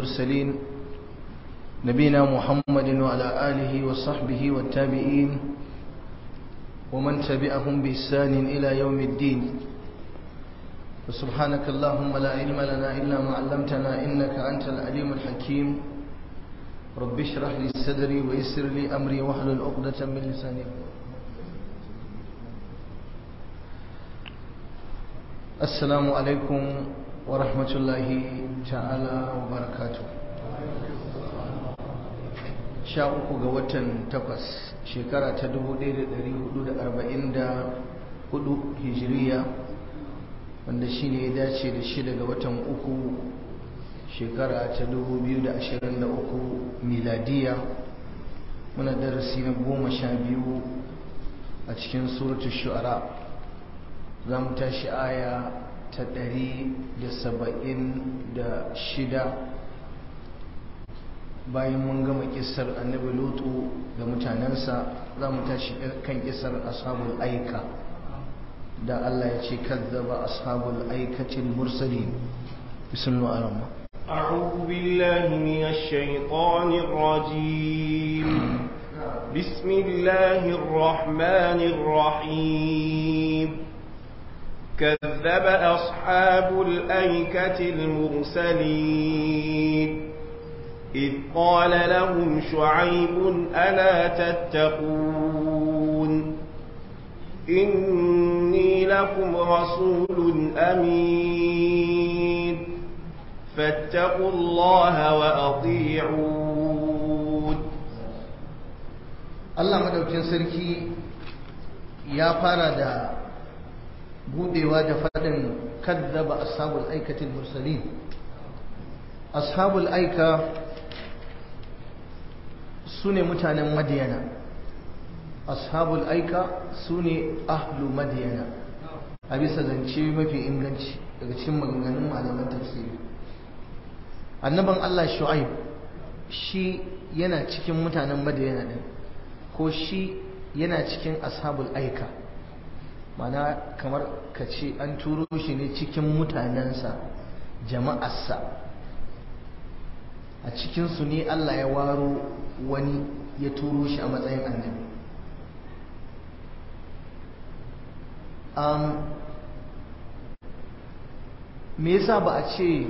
المرسلين نبينا محمد وعلى آله وصحبه والتابعين ومن تبعهم بإحسان إلى يوم الدين وسبحانك اللهم لا علم لنا إلا ما علمتنا إنك أنت العليم الحكيم رب اشرح لي صدري ويسر لي أمري واحلل عقدة من لساني السلام عليكم ورحمة الله تعالى وبركاته sha uku ga watan takwas shekara ta dubu ɗaya da ɗari hudu da arba'in da hudu hijiriya wanda shi ne ya dace da shida ga watan uku shekara ta dubu biyu da ashirin da uku miladiya muna darasi na goma sha biyu a cikin suratu shu'ara za mu tashi aya ta ɗari da saba'in da shida bayan mun gama kisar annabi lutu da mutanensa za mu tashi kan kisar ashabul aika da Allah ya ce kazzaba ashabul aikatil mursalin bismillah ar-rahman أعوذ بالله من الشيطان الرجيم بسم الله الرحمن الرحيم كذب أصحاب الأيكة المرسلين إذ قال لهم شعيب ألا تتقون إني لكم رسول أمين فاتقوا الله وأطيعون Allah madaukin sarki ya fara da budewa da faɗin kazzaba ashabul aikatil mursalin ashabul aika su ne mutanen madiyana ashabul aika su ne ahlu madiyana a bisa zance mafi inganci daga cikin maganganun malaman tafsiri annaban Allah shu'aib shi yana cikin mutanen madiyana din ko shi yana cikin ashabul aika mana kamar ka ce an turo shi ne cikin mutanensa jama'arsa a cikinsu ne Allah ya waro wani ya turo shi a matsayin annabi um, me yasa ba a ce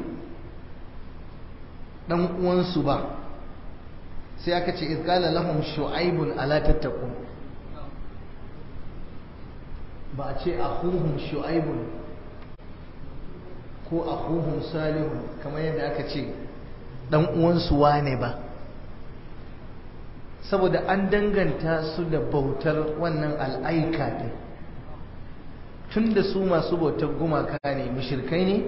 dan uwansu ba sai aka ce izqala lahum shu'aibun ala tattaqun ba a ce akhuhum shu'aibun ko akhuhum salihun kamar yadda aka ce dan uwansu wane ba saboda an danganta su da bautar wannan al'aika din tun da su masu bautar gumaka ne mushirkai ne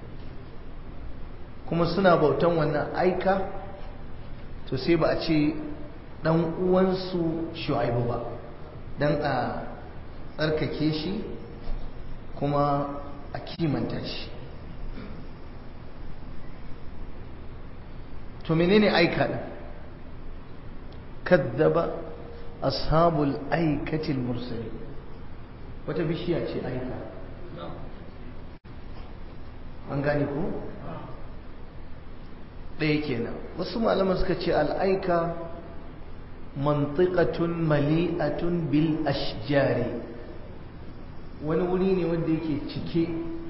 kuma suna bautan wannan aika to sai ba a ce dan uwansu shu'aibu ba dan a tsarkake shi kuma a kimanta shi to menene aika din kaddaba ashabul aikatil mursali wata bishiya ce aika an gane ko ɗaya kenan wasu malaman suka ce al'aika mantiqatun mali'atun bil ashjari wani wuri ne wanda yake cike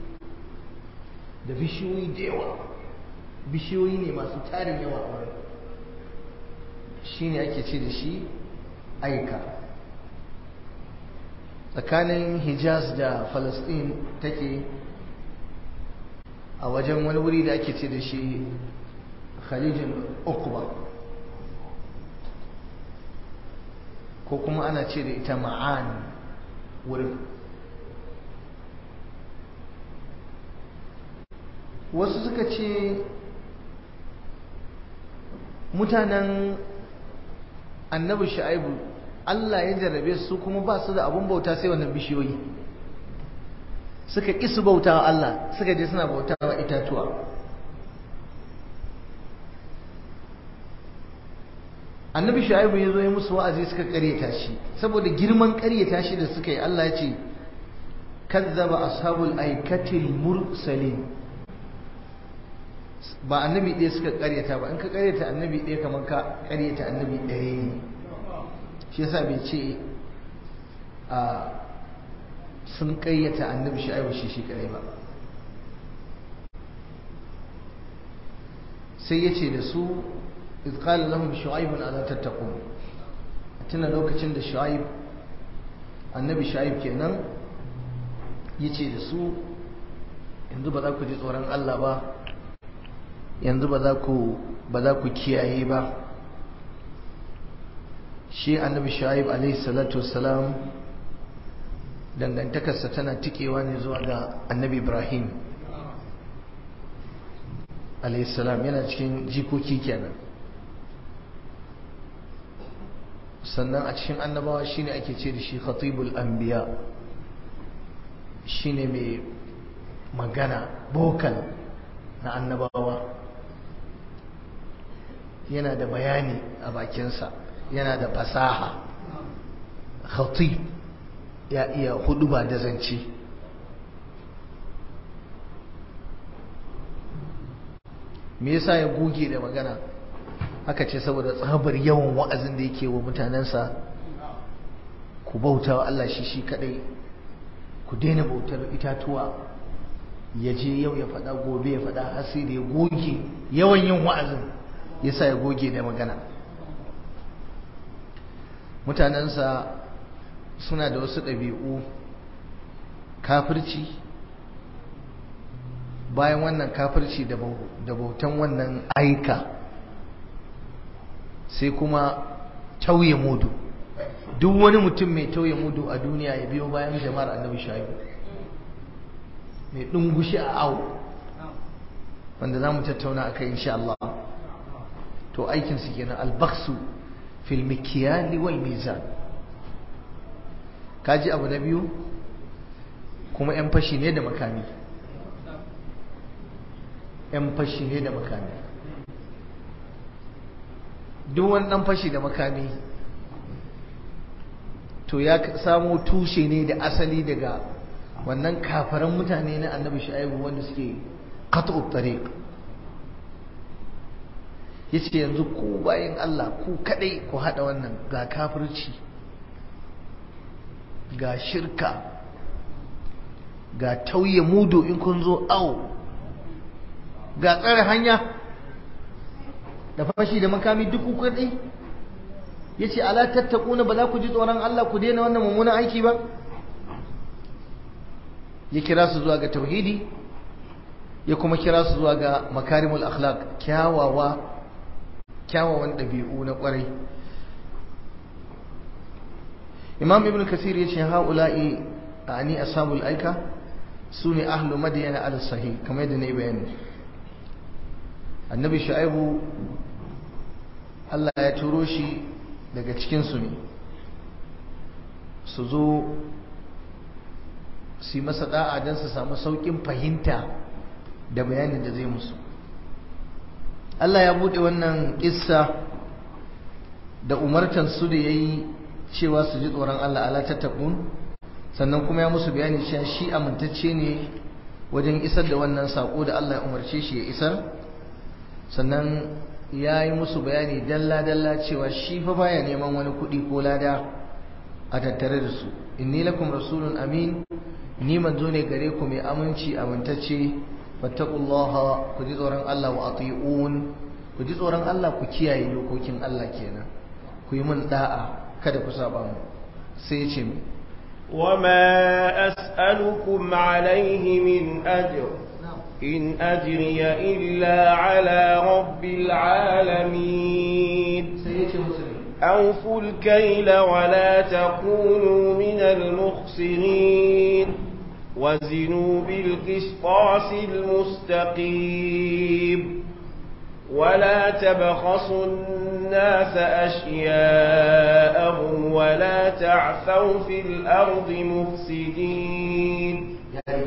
da bishiyoyi da yawa bishiyoyi ne masu tarin yawa a wurin shi ne ake ce da shi aika tsakanin hijaz da falastin take a wajen wani wuri da ake ce da shi khalijin ukuba ko kuma ana ce da ita ma'an wurin wasu suka ce mutanen annabi shu'aibu Allah ya jarrabe su kuma ba su da abun bauta sai wannan bishiyoyi suka ƙi su bauta wa Allah suka je suna bauta wa itatuwa annabi shu'aibu ya zo ya musu wa'azi suka ƙaryata shi saboda girman ƙaryata shi da suka yi Allah ya ce kazzaba ashabul aikatil mursalin ba annabi ɗaya suka ƙaryata ba in ka ƙaryata annabi ɗaya kamar ka ƙaryata annabi ɗaya ne shi yasa bai ce a sun ƙayyata annabi shu'aibu shi shi kadai ba sai ya ce da su iz qala lahum shu'aibun ala tattaqun tuna lokacin da shu'aib annabi shu'aib kenan yace da su yanzu ba za ku ji tsoron Allah ba yanzu ba za ku ba za ku kiyaye ba shi annabi shu'aib alaihi salatu wassalam dangantakarsa tana tikewa ne zuwa ga annabi ibrahim alaihissalam yana cikin jikoki kenan sannan a cikin annabawa shine ake ce da shi khatibul anbiya shine mai magana bokal na annabawa yana da bayani a bakinsa yana da fasaha khatib ya iya hudu ba da zance me yasa ya goge da magana aka ce saboda tsabar yawan wa'azin da yake wa mutanensa ku bauta wa Allah shi shi kadai ku daina bautar itatuwa ya je yau ya faɗa gobe ya faɗa hasi da ya goge yawan yin wa'azin yasa ya goge da magana mutanensa suna da wasu ɗabi'u kafirci bayan wannan kafirci da bautan wannan aika sai kuma tauye mudu duk wani mutum mai tauye mudu a duniya ya biyo bayan jama'ar annabi shaibu mai ɗungushi a awo wanda za mu tattauna a kai insha Allah to aikinsu kenan albaksu fil mikiyali wal mizan kaji abu na biyu kuma 'yan fashi ne da makami 'yan fashi ne da makami duk wani ɗan fashi da makami to ya samo tushe ne da asali daga wannan kafaran mutane na annabi shu'aibu wanda suke qat'u tariq yace yanzu ku bayan Allah ku kadai ku hada wannan ga kafirci ga shirka ga tauye mudu in kun zo awo ga tsare hanya da fashi da makami duk ku kadai yace ala tattaquna ba za ku ji tsoron Allah ku daina wannan mummunan aiki ba ya kira su zuwa ga tauhidi ya kuma kira su zuwa ga makarimul akhlaq kyawawa kyawawan ɗabi'u na ƙwarai imam ibn kasir ya ce ha'ula'i a ani ashabul aika su ne ahlu madiyana al sahih kamar yadda na yi bayani annabi shu'aibu Allah ya turo shi daga cikinsu ne su zo su yi masa da'a don su samu sauƙin fahimta da bayanin da zai musu Allah ya buɗe wannan ƙissa da umartan su da ya yi cewa su ji tsoron Allah ala tattaqun sannan kuma ya musu bayani cewa shi amintacce ne wajen isar da wannan saƙo da Allah ya umarce shi ya isar sannan ya yi musu bayani dalla-dalla cewa shi fa baya neman wani kuɗi ko lada a tattare da su inni lakum rasulun amin ni manzo ne gare ku mai aminci amintacce fattaqullaha ku ji tsoron Allah wa ati'un ku ji tsoron Allah ku kiyaye dokokin Allah kenan ku yi mun da'a kada ku saba mu sai ya ce وما أسألكم عليه من أجر إن أجري إلا على رب العالمين أوفوا الكيل ولا تكونوا من المخسرين وزنوا بالقسطاس المستقيم ولا تبخسوا الناس أشياءهم ولا تعثوا في الأرض مفسدين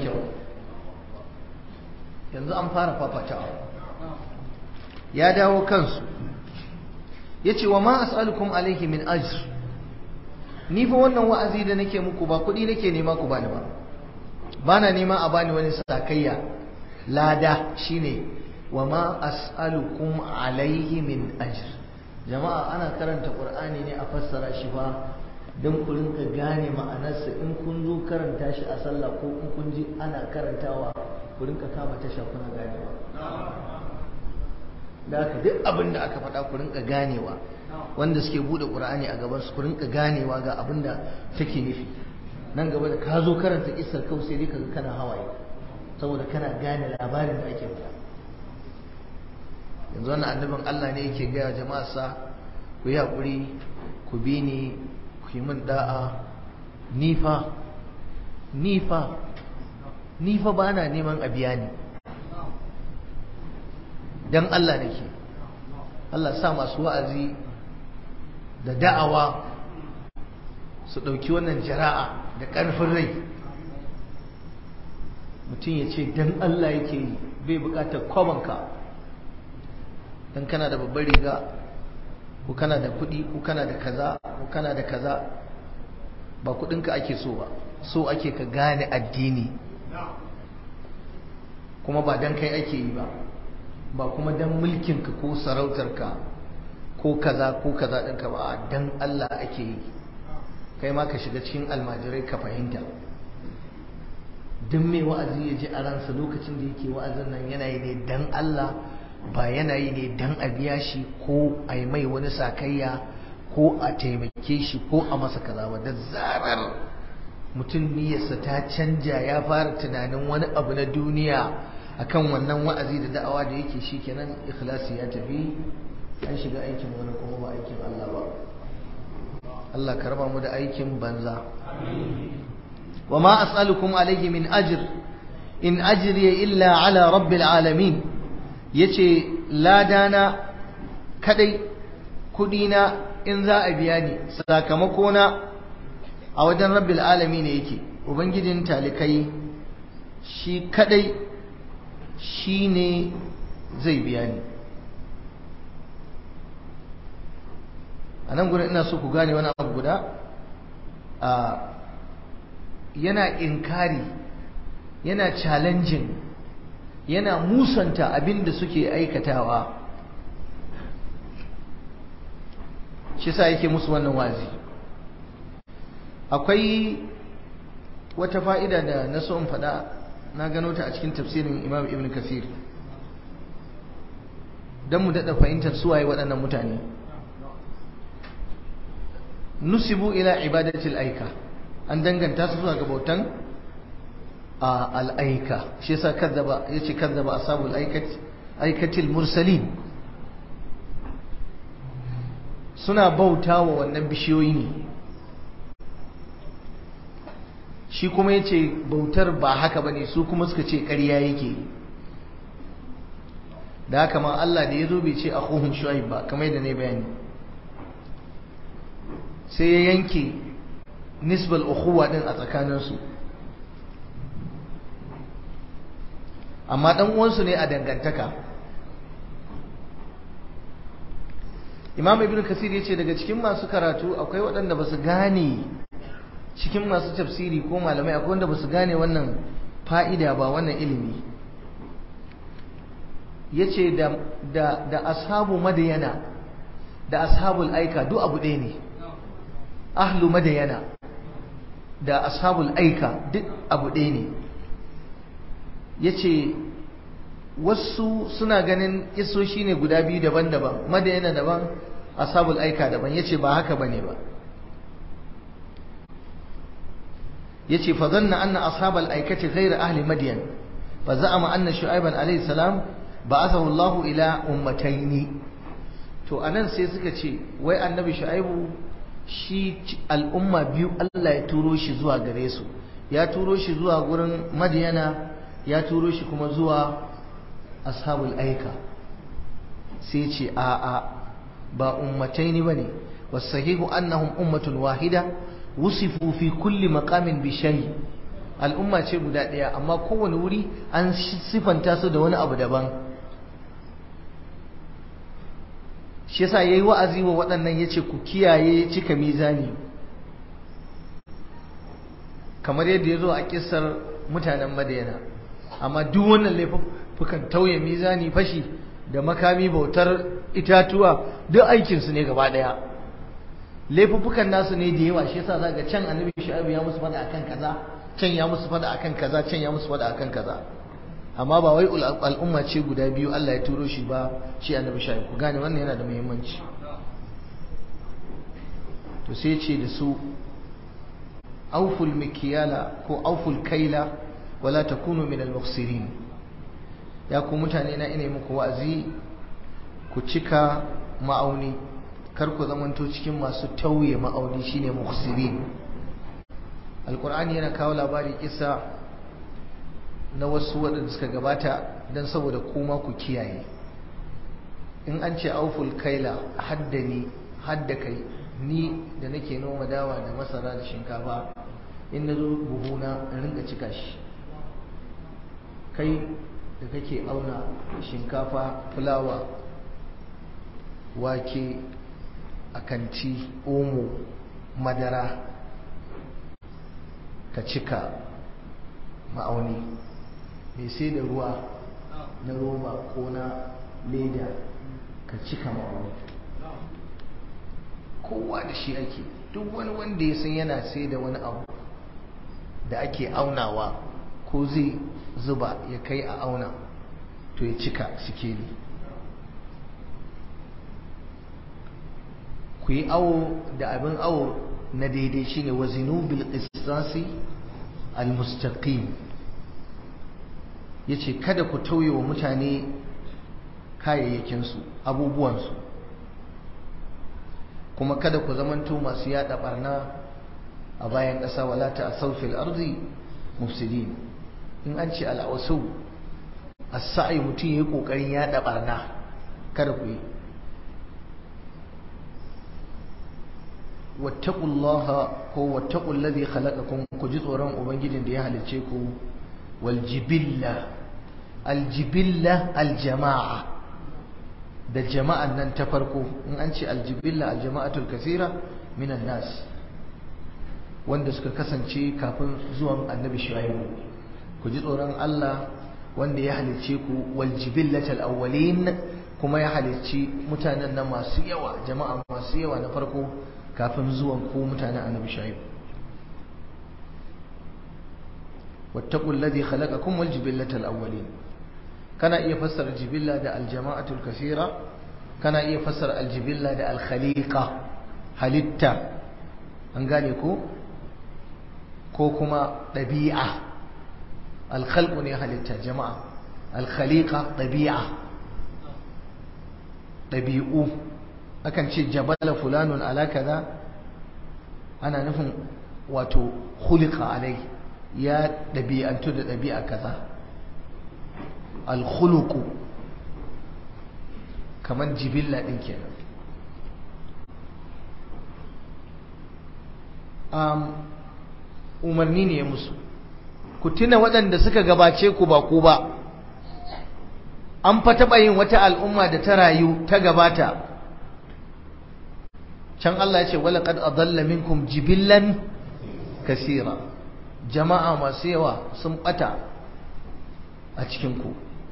yanzu an fara fafatawa ya dawo kansu ya ce wa ma as'alukum alaihi min ajr ni fa wannan wa'azi da nake muku ba kuɗi nake nema ku bani ba bana nema a bani wani sakayya lada shine wa ma as'alukum alaihi min ajr jama'a ana karanta qur'ani ne a fassara shi ba don ku rinka gane ma'anarsa in kun zo karanta shi a sallah ko in kun ji ana karantawa ku rinka kama tasha kuna ganewa da haka duk abin da aka faɗa ku rinka ganewa wanda suke buɗe qur'ani a gaban su ku rinka ganewa ga abin da take nufi nan gaba da ka zo karanta kissar kawai sai dai kaga kana hawaye saboda kana gane labarin da ake faɗa yanzu wannan annabin Allah ne yake gaya jama'a sa ku yi haƙuri ku bi ni ku yi min da'a nifa nifa nifa ba na neman a biya ni don Allah nake Allah sa masu wa'azi da da'awa su ɗauki wannan jara'a da ƙarfin rai mutum ya ce don Allah yake yi bai buƙatar kwabanka don kana da babbar riga ko kana da kuɗi ko kana da kaza ko kana da kaza ba kuɗinka ake so ba so ake ka gane addini kuma ba don kai ake yi ba ba kuma don mulkinka ko sarautarka ko kaza ko kaza ɗinka ba don Allah ake yi kai ma ka shiga cikin almajirai ka fahimta duk mai wa'azi ya ji a ransa lokacin da yake wa'azin nan yana yi ne don Allah ba yana yi ne don a biya shi ko a yi mai wani sakayya ko a taimake shi ko a masa kaza ba da zarar mutum niyyarsa ta canja ya fara tunanin wani abu na duniya akan wannan wa'azi da da'awa da yake shi kenan ikhlasi ya tafi an shiga aikin wani kuma ba aikin Allah ba Allah ka raba mu da aikin banza wa ma as'alukum alayhi min ajr in ajriya illa ala rabbil alamin yace ladana kadai kudina in za a biya ni sakamakona a wajen rabbil alami ne yake ubangijin talikai shi kadai shi ne zai biya ni a nan gudun ina so ku gane wani abu guda a yana inkari yana challenging yana musanta abin da suke aikatawa shi sa yake musu wannan wazi akwai wata fa'ida da na so in faɗa na gano ta a cikin tafsirin imam ibn kasir don mu daɗa fahimtar suwaye waɗannan mutane nusibu ila ibadatil aika an danganta su zuwa ga bautan al'aika shi yasa kazzaba yace kazzaba ashabul aikati aikatil mursalin suna bautawa wannan bishiyoyi ne shi kuma yace bautar ba haka bane su kuma suka ce ƙarya yake da haka ma Allah da yazo bai ce akhuhum shuaib ba kamar yadda ne bayani sai ya yanke nisbal ukhuwa din a tsakaninsu amma dan uwansu ne a dangantaka imam ibn kasir ya ce daga cikin masu karatu akwai waɗanda ba su gane cikin masu tafsiri ko malamai akwai wanda ba su gane wannan fa'ida ba wannan ilimi ya ce da ashabu madayana da ashabul aika duk abu ɗaya ne ahlu madayana da ashabul aika duk abu ɗaya ne ya ce wasu suna ganin isoshi ne guda biyu daban-daban madayana daban ashabul aika daban ya ce ba haka ba ne ba ya ce fa zanna anna ashabul aikati ghairu ahli madiyan fa za'ama anna shu'aiban alayhi salam ba'athahu Allahu ila ummataini to anan sai suka ce wai annabi shu'aibu shi al'umma biyu Allah ya turo shi zuwa gare su ya turo shi zuwa gurin madiyana ya turo shi kuma zuwa ashabul aika sai ce a a ba ummatai ne bane wasahihu annahum ummatun wahida wusifu fi kulli maqamin bi shay al'umma ce guda ɗaya amma kowane wuri an sifanta su da wani abu daban shi yasa yayi wa'azi wa waɗannan yace ku kiyaye cika mizani kamar yadda ya zo a kissar mutanen Madina amma duk wannan fukan tauye mizani fashi da makami bautar itatuwa duk aikinsu ne gaba ɗaya laifuffukan nasu ne da yawa shi yasa zaka can annabi shu'aib ya musu fada akan kaza can ya musu fada akan kaza can ya musu fada akan kaza amma ba wai al'umma ce guda biyu Allah ya turo shi ba shi annabi shu'aib ku gane wannan yana da muhimmanci to sai ce da su auful mikiyala ko auful kaila wala takunu min al-mukhsirin ya ku mutane na ina muku wa'azi ku cika ma'auni kar ku zamanto cikin masu tauye ma'auni shine mukhsirin alqur'ani yana kawo labari kisa na wasu waɗanda suka gabata dan saboda kuma ku kiyaye in an ce auful kaila haddani hadda kai ni da nake noma dawa da masara da shinkafa in na zo buhuna in rinka cika shi kai da kake auna shinkafa fulawa wake akanti omo madara ka cika ma'auni mai sai da ruwa na roba ko na leda ka cika ma'auni kowa da shi ake duk wani wanda ya san yana sai da wani abu da ake aunawa ko zai zuba ya kai a auna to ya cika sikeli ku yi awo da abin awo na daidai shine wazinu bil qisasi al mustaqim yace kada ku tauye wa mutane kayayyakinsu abubuwansu kuma kada ku zamanto masu yada barna a bayan ƙasa wala ta asawfil ardi mufsidin in an ce al'awasu as-sa'i mutum yayi kokarin yada barna kada ku yi wattaqullaha ko wattaqul ladhi khalaqakum ku ji tsoron ubangijin da ya halicce ku wal jibilla al jibilla al jama'a da jama'an nan ta farko in an ce aljibilla aljama'atul kasira minan nas wanda suka kasance kafin zuwan annabi shu'aibu ku ji tsoron Allah wanda ya halicce ku wal jibillatal awwalin kuma ya halicci mutanen nan masu yawa jama'a masu yawa na farko kafin zuwan ku mutanen annabi shu'aibu wattaqul ladhi khalaqakum wal jibillatal awwalin kana iya fassara jibilla da aljama'atul kasira kana iya fassara aljibilla da alkhaliqa halitta an gane ko ko kuma ɗabi'a alkhalqu ne halitta jama'a alkhaliqa ɗabi'a ɗabi'u akan ce jabala fulanun ala kaza ana nufin wato khuliqa alai ya ɗabi'antu da ɗabi'a kaza alkhuluku kamar jibilla ɗin kenan um, umarni ne ya musu ku tuna waɗanda suka gabace ku ba ku ba an fa taɓa yin wata al'umma da ta rayu ta gabata can Allah ya ce walaƙad adalla minkum jibillan kasira jama'a masu yawa sun ɓata a cikinku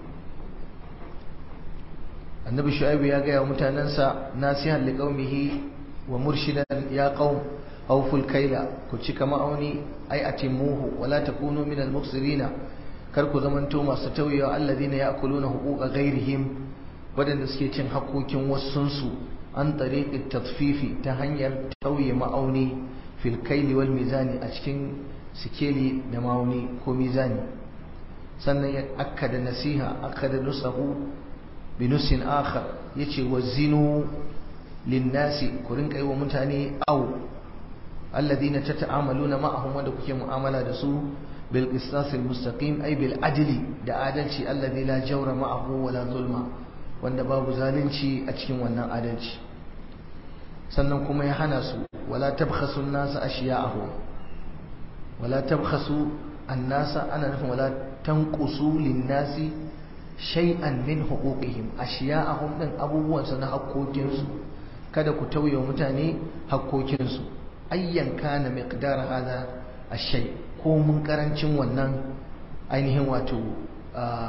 annabi shu'aibu ya gaya wa mutanensa nasihan liqaumihi wa murshidan ya qaum awful kaila ku cika ma'auni ai atimuhu wala takunu minal muksirina kar ku zamanto masu tauyewa alladhina ya'kuluna huquqa ghairihim wadanda suke cin hakokin wasunsu an tariqi tatfifi ta hanyar tauye ma'auni fil kaili wal mizani a cikin sikeli da ma'auni ko mizani sannan ya akkada nasiha akkada nusahu bi nusin akhar yace wazinu linnasi ku rinka yi wa mutane aw alladhina tata'amaluna ma'ahum wanda kuke mu'amala da su bil qisas al mustaqim ay bil adli da adalci alladhi la jawra ma'ahu wala zulma wanda babu zalunci a cikin wannan adalci sannan kuma ya hana su wala tabkhasu an-nasa ashiya'ahum wala tabkhasu an-nasa ana nufin wala tanqusu lin-nasi shay'an min huquqihim ashiya'ahum din abubuwan su na hakkokinsu kada ku tauye mutane hakkokinsu ayyan kana miqdar hada ash-shay ko mun karancin wannan ainihin wato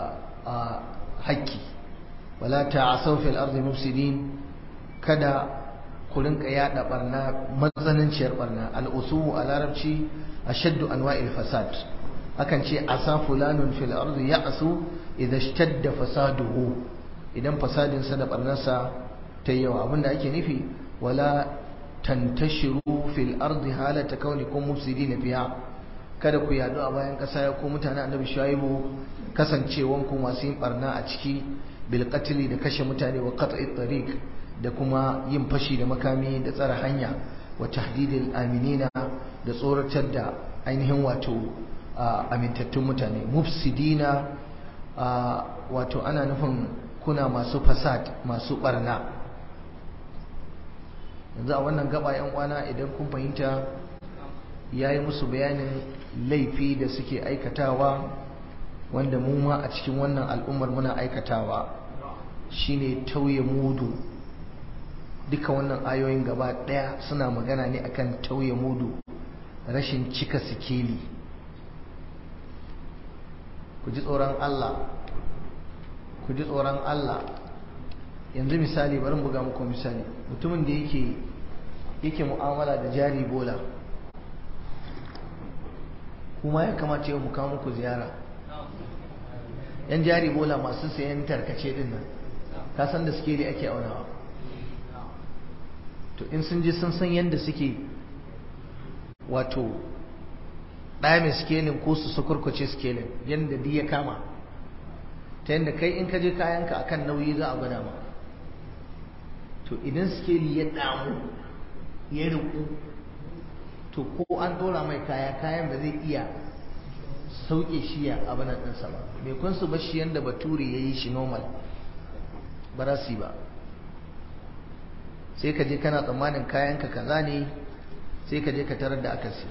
haƙƙi wala ta'asaw fil ardi mufsidin kada ku rinka yada barna matsananciyar barna al-usu a larabci ashaddu anwa'il fasad akan ce asa fulanun fil ardi ya'su idza ishtadda fasaduhu idan fasadin sa da barnarsa ta yawa abinda ake nufi wala tantashiru fil ardi halata kaunikum mufsidin fiha kada ku yadu a bayan kasa ya ko mutane annabi shaibu kasancewan ku masu yin barna a ciki bil qatli da kashe mutane wa qat'i tariq da kuma yin fashi da makami da tsara hanya wa tahdidil aminina da tsoratar da ainihin wato amintattun mutane mufsidina wato ana nufin kuna masu fasad masu barna yanzu a wannan gaba yan kwana idan kun fahimta yayi musu bayanin laifi da suke aikatawa wanda mu ma a cikin wannan al'ummar muna aikatawa shine tauye mudu duka wannan ayoyin gaba daya suna magana ne akan tauye mudu rashin cika sikeli ku ji tsoron Allah ku ji tsoron Allah yanzu misali bari buga muku misali mutumin da yake yake mu'amala da jari bola kuma ya kamata yau mu kawo muku ziyara yan jari bola masu sayan tarkace din nan ka san da sikeli ake aunawa to in sun je sun san yadda suke wato ɗame skelin ko su sukurkuce skelin yadda di ya kama ta yadda kai in ka je kayanka akan nauyi za a gwada ma to idan skeli ya damu ya riku to ko an ɗora mai kaya kayan ba zai iya sauke shi ya abin ɗinsa ba mai kun su bashi yadda bature ya yi shi normal ba za su yi ba sai ka je kana tsammanin kayanka kaza ne sai ka je ka tarar da akasi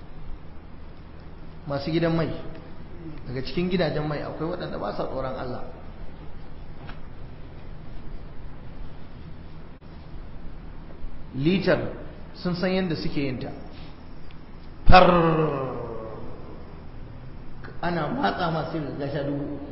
masu gidan mai daga cikin gidajen mai akwai waɗanda ba sa tsoron Allah litar sun san yadda suke yinta far ana matsa masu gasha dubu uku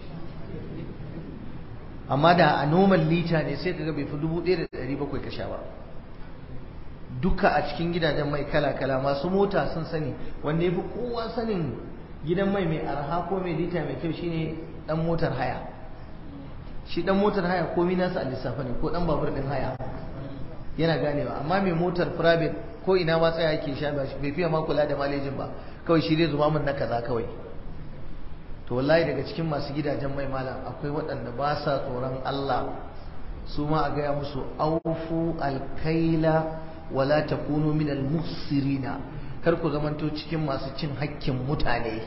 amma da a noman lita ne sai kaga bai fi dubu ɗaya da ɗari bakwai ka sha ba duka a cikin gidajen mai kala-kala masu mota sun sani wanda ya fi kowa sanin gidan mai mai arha ko mai lita mai kyau shine dan motar haya shi dan motar haya komi nasa a lissafa ne ko dan babur din haya yana ganewa amma mai motar private ko ina ma tsaya yake sha ba bai fiye ma kula da malejin ba kawai shi dai zuba min na kaza kawai to wallahi daga cikin masu gidajen mai malam akwai waɗanda ba sa tsoron Allah su ma a gaya musu aufu alkaila wala takunu min almuhsirina kar ku zamanto cikin masu cin hakkin mutane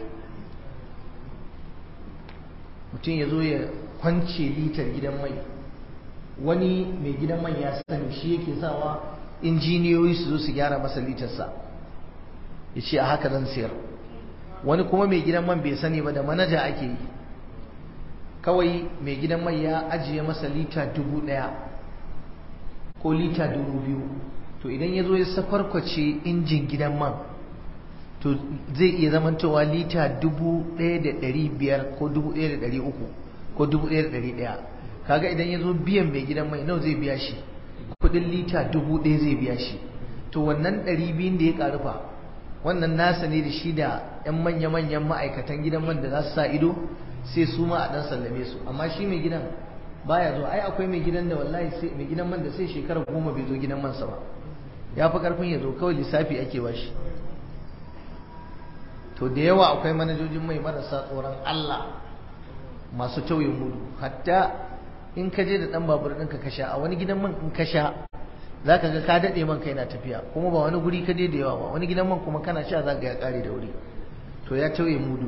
mutum ya zo ya kwance litar gidan mai wani mai gidan mai ya sani shi yake sawa injiniyoyi su zo su gyara masa litarsa ya ce a haka zan siyar wani kuma mai gidan man bai sani ba da manaja ake yi kawai mai gidan mai ya ajiye masa lita dubu ɗaya ko lita dubu biyu to idan ya zo ya sakwarkwace injin gidan man to zai iya zamantowa lita dubu ɗaya da ɗari biyar ko dubu ɗaya da ɗari uku ko dubu ɗaya da ɗari ɗaya kaga idan ya zo biyan mai gidan mai nawa zai biya shi kuɗin lita dubu ɗaya zai biya shi to wannan ɗari biyun da ya ƙarufa wannan nasa ne da shi da 'yan manya-manyan ma'aikatan gidan man da za su sa ido sai su ma a ɗan sallame su amma shi mai gidan baya zo ai akwai mai gidan da wallahi sai mai gidan man da sai shekara goma bai zo gidan mansa ba ya fi karfin ya zo kawai lissafi ake ba shi to da yawa akwai manajojin mai marasa tsoron Allah masu tauye mudu hatta in ka je da ɗan babur ɗinka ka sha a wani gidan man in ka sha za ka ga ka daɗe man kai na tafiya kuma ba wani guri ka je da yawa ba wani gidan man kuma kana sha za ka ya ƙare da wuri to ya tauye mudu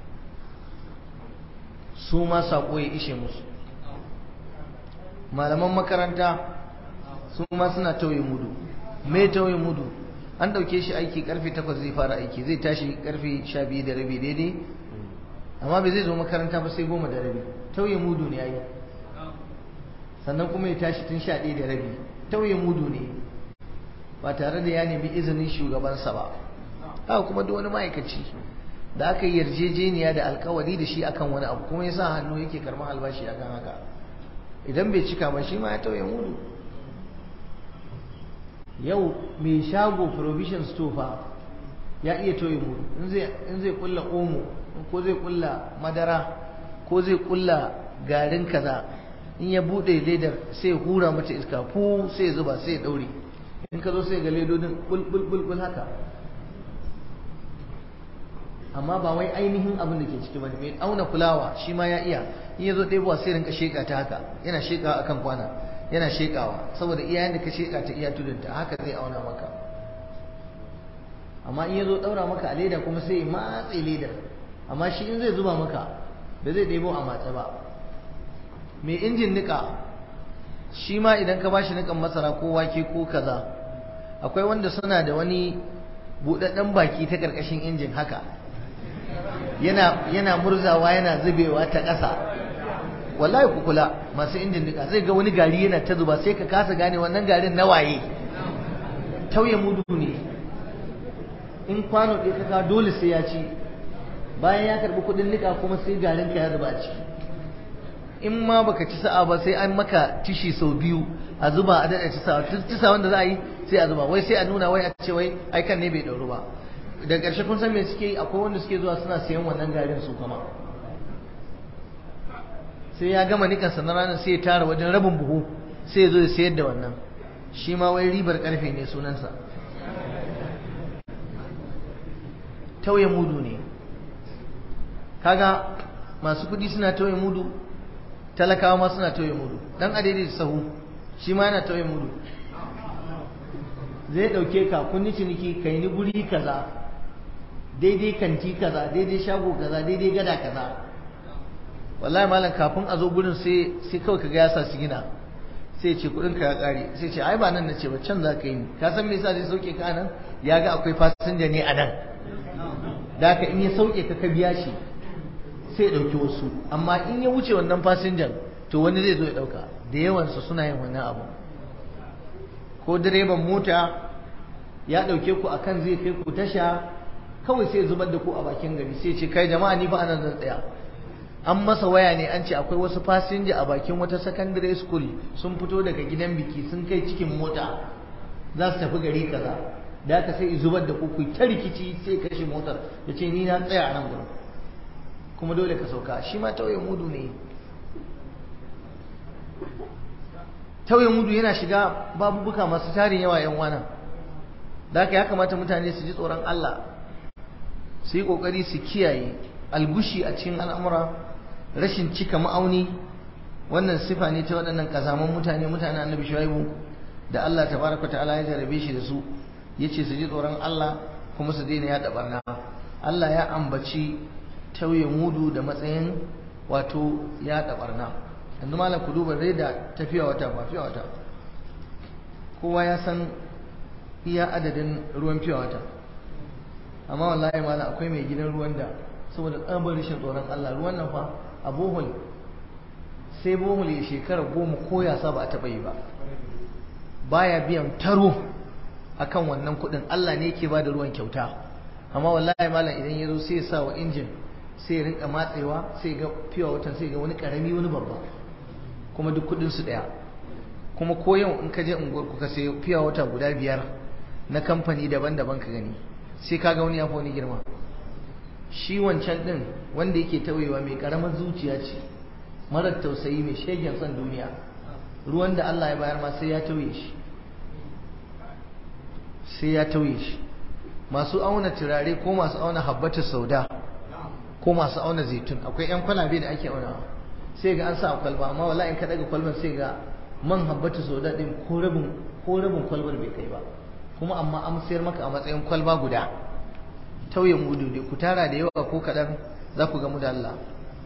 su ma saƙo ya ishe musu malaman makaranta su ma suna tauye mudu me tauye mudu an ɗauke shi aiki karfe takwas zai fara aiki zai tashi karfe sha biyu da rabi daidai amma bai zai zo makaranta ba sai goma da rabi tauye mudu ne yayi sannan kuma ya tashi tun sha ɗaya da rabi tauye mudu ne ba tare da ya nemi izinin shugabansa ba haka kuma duk wani ma'aikaci da aka yi yarjejeniya da alkawari da shi akan wani abu kuma ya sa hannu yake karɓar albashi akan haka idan bai cika ba shi ma ya tauye mudu yau mai shago provision store fa ya iya tauye mudu in zai kulla omo ko zai kulla madara ko zai kulla garin kaza in ya bude ledar sai hura mata iska fu sai zuba sai daure in ka zo sai ga ledodin bulbul haka amma ba wai ainihin abin da ke ciki bane mai auna fulawa shi ma ya iya in ya zo ɗebowa sai rinka sheka ta haka yana shekawa akan kwana yana shekawa saboda iyayen da ka sheka ta iya tudunta haka zai auna maka amma in ya zo ɗaura maka a leda kuma sai ya matse ledar amma shi in zai zuba maka da zai ɗebo a matse ba mai injin niƙa shi ma idan ka bashi niƙan masara ko wake ko kaza akwai wanda suna da wani buɗaɗɗen baki ta ƙarƙashin injin haka yana yana murzawa yana zubewa ta ƙasa wallahi ku kula masu injin niƙa zai ga wani gari yana ta zuba sai ka kasa gane wannan garin na waye tauye mudu ne in kwano ɗaya ka kawo dole sai ya ci bayan ya karɓi kuɗin niƙa kuma sai garin ka ya zuba a ciki in ma baka ci sa'a ba sai an maka tishi sau biyu a zuba a daɗa ci sa'a ci sa'a wanda za a yi sai a zuba wai sai a nuna wai a ce wai ai kan ne bai ɗauru ba da ƙarshe kun san me suke yi akwai wanda suke zuwa suna sayan wannan garin su kuma sai ya gama nikansa na ranar sai ya tara wajen rabin buhu sai ya zo ya sayar da wannan shi ma wai ribar ƙarfe ne sunansa tauye mudu ne kaga masu kudi suna tauye mudu talakawa ma suna tauye mudu dan adaidai sahu shi ma yana tauye mudu zai dauke ka kunni ciniki kai ni guri kaza daidai kanti kaza daidai shago kaza daidai gada kaza wallahi malam kafin a zo gurin sai sai kawai kaga ya sa su gina sai ce kudin ka ya kare sai ce ai ba nan nace ba can za ka yi ka san me yasa zai sauke ka nan ya ga akwai fasinja ne a nan da haka in ya sauke ka ka biya shi sai ya ɗauki wasu amma in ya wuce wannan fasinjan to wani zai zo ya ɗauka da yawansu suna yin wannan abu ko direban mota ya ɗauke ku akan zai kai ku tasha kawai sai zubar da ku a bakin gari sai ce kai jama'a ni fa anan zan tsaya an masa waya ne an ce akwai wasu fasinja a bakin wata secondary school sun fito daga gidan biki sun kai cikin mota za su tafi gari kaza da haka sai zubar da ku ku ta rikici sai kashe motar ya ce ni na tsaya a nan gurin kuma dole ka sauka shi ma tauye mudu ne tauye mudu yana shiga babubuka masu tarin yawa yan wana da haka ya kamata mutane su ji tsoron Allah su yi kokari su kiyaye algushi a cikin al'amura rashin cika ma'auni wannan sifa ne ta waɗannan kazaman mutane mutane annabi shuaibu da Allah tabaraka ta'ala ya jarabe shi da su yace su ji tsoron Allah kuma su daina yaɗa barna Allah ya ambaci tauye mudu da matsayin wato yaɗa barna yanzu malam ku duba zai da tafiya wata ba fiya wata kowa ya san iya adadin ruwan fiya wata amma wallahi malam akwai mai gidan ruwan da saboda tsabar rashin tsoron Allah ruwan nan fa a bohol sai bohol ya shekara goma ko ya sa ba a taɓa yi ba baya biyan taro akan wannan kuɗin Allah ne yake ba da ruwan kyauta amma wallahi malam idan ya zo sai ya sa wa injin sai ya rinka matsewa sai ga fiye watan sai ga wani karami wani babba kuma duk kudin su daya kuma ko yau in ka je unguwar ku ka sai fiye wata guda biyar na kamfani daban-daban ka gani sai ka ga wani ya fi wani girma shi wancan din wanda yake tauyewa mai karamar zuciya ce marar tausayi mai shegen son duniya ruwan da Allah ya bayar ma sai ya tauye shi sai ya tauye shi masu auna turare ko masu auna habbatu sauda ko masu auna zaitun akwai yan kwalabe da ake aunawa sai ga an sa a kwalba amma wallahi in ka daga kwalbar sai ga man habbatu sauda din ko rabin ko rabin kwalbar bai kai ba kuma amma an sayar maka a matsayin kwalba guda tauye mudu ne ku tara da yawa ko kaɗan za ku gamu da Allah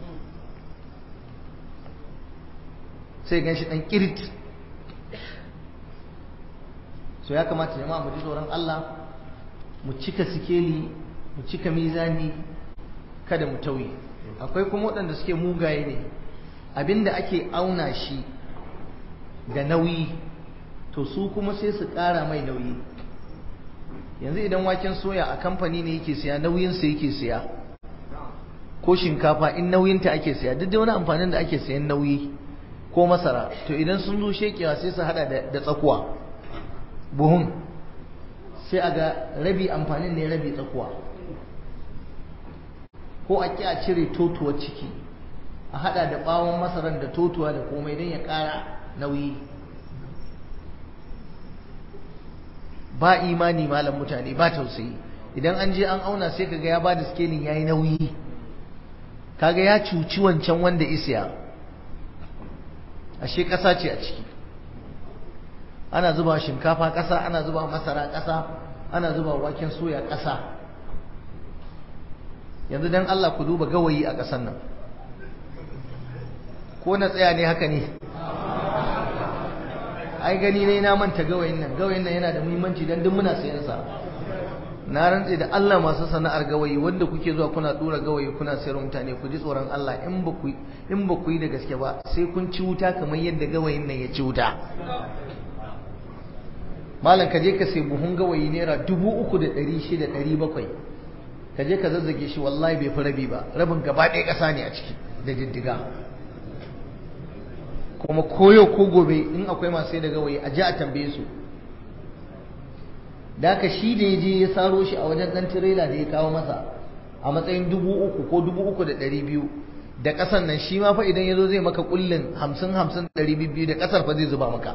sai gan shi ɗan kirit so ya kamata jama'a mu ji tsoron Allah mu cika sikeli mu cika mizani kada mu tauye akwai kuma waɗanda suke mugaye ne abinda ake auna shi da nauyi to su kuma sai su ƙara mai nauyi yanzu idan waken soya a kamfani ne yake siya nauyinsa yake siya ko shinkafa in nauyinta ake saya duk da wani amfanin da ake sayan nauyi ko masara to idan sun zo shekewa sai su hada da tsakuwa buhun sai a ga rabi amfanin ne rabi tsakuwa ko a ƙi a cire totuwar ciki a hada da bawon masaran da totuwa da komai don ya ƙara nauyi ba imani malam mutane ba tausayi idan an je an auna sai kaga ya bada scaling yayi nauyi kaga ya cuci wancan wanda isiya ashe ƙasa ce a ciki ana zuba shinkafa ƙasa ana zuba masara ƙasa ana zuba waken soya ƙasa yanzu dan Allah ku duba gawayi a ƙasar nan ko na tsaya ne haka ne ai gani ne na manta gawayin nan gawayin nan yana da muhimmanci dan duk muna sayan sa na rantse da Allah masu sana'ar gawayi wanda kuke zuwa kuna dora gawayi kuna sayar mutane ku ji tsoron Allah in ba ku in ba ku yi da gaske ba sai kun ci wuta kamar yadda gawayin nan ya ci wuta malam ka je ka sai buhun gawayi naira dubu uku da ɗari shida ɗari bakwai ka je ka zazzage shi wallahi bai fi rabi ba rabin gaba ɗaya ƙasa ne a ciki da diddiga kuma koyo ko gobe in akwai masu sai da gawayi a ji a tambaye su da haka shi da ya je ya saro shi a wajen ɗan tirela da ya kawo masa a matsayin dubu uku ko dubu uku da ɗari biyu da ƙasan nan shi ma fa idan ya zo zai maka kullin hamsin hamsin ɗari biyu da ƙasar fa zai zuba maka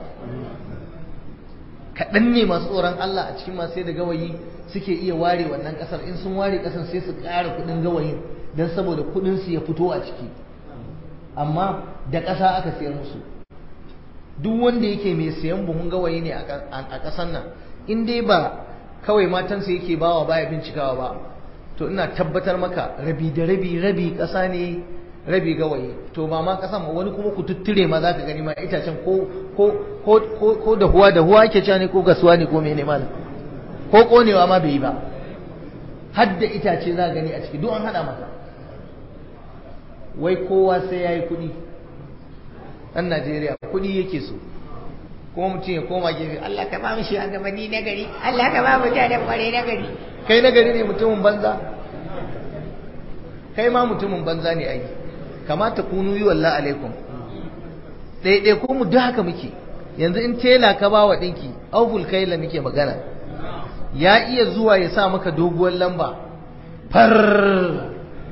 kaɗan ne masu tsoron Allah a cikin masu sai da gawayi suke iya ware wannan ƙasar in sun ware ƙasar sai su ƙara kuɗin gawayin don saboda kuɗinsu ya fito a ciki amma da ƙasa aka sayar musu duk wanda yake mai sayan buhun gawayi ne a ƙasar nan in dai ba kawai matansa yake bawa baya bincikawa ba to ina tabbatar maka rabi da rabi rabi ƙasa ne rabi gawayi to ba ma ƙasa ma wani kuma ku tutture ma za ka gani ma itacen ko ko ko ko da huwa da huwa ake cewa ne ko gasuwa ne ko mene malam ko konewa ma bai yi ba har da itace za gani a ciki duk an hada masa wai kowa sai ya yi kuɗi ɗan Najeriya kuɗi yake so kuma mutum ya koma gefe Allah ka ba mu shi gabanni na gari Allah ka ba mu mutanen kware na gari kai na gari ne mutumin banza kai ma mutumin banza ne ai kamata kunu yi wallahi alaikum ɗaiɗai ko mu duk haka muke yanzu in tela ka ba wa ɗinki auful kaila muke magana ya iya zuwa ya sa maka doguwar lamba far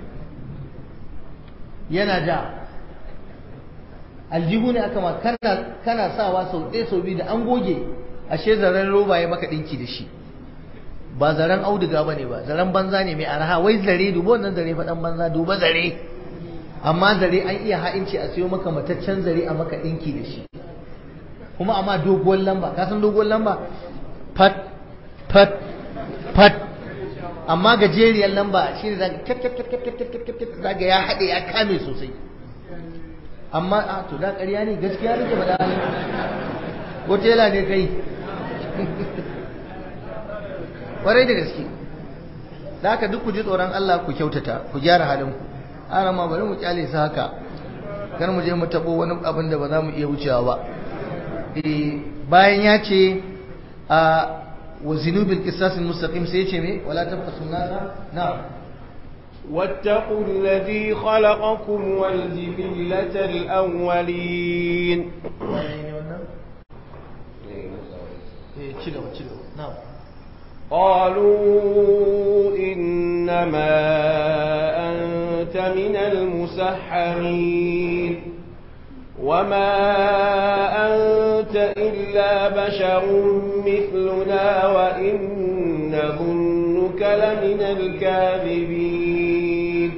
yana ja aljihu ne aka ma kana kana sawa sau ɗaya sau biyu da an goge ashe zaren roba ya maka ɗinki da shi ba zaren auduga ba ne ba zaren banza ne mai arha wai zare duba wannan zare faɗan banza duba zare amma zare an iya ha'inci a siyo maka mataccen zare a maka ɗinki da shi kuma amma doguwar lamba ka san doguwar lamba fat fat fat amma gajeriyar lamba shi ne zaga ya haɗe ya kame sosai amma a to da ƙarya ne gaskiya nake faɗa ne ko tela ne kai ƙwarai da gaske da haka duk ku ji tsoron Allah ku kyautata ku gyara halin ku ana ma bari mu kyale su haka kar mu je mu tabo wani abin da ba za mu iya wucewa ba bayan ya ce a wa zinubil qisasil mustaqim sai ya ce me wala tabqasu nasa na'am واتقوا الذي خلقكم والجبلة الأولين قالوا إنما أنت من المسحرين وما أنت إلا بشر مثلنا وإن نظنك لمن الكاذبين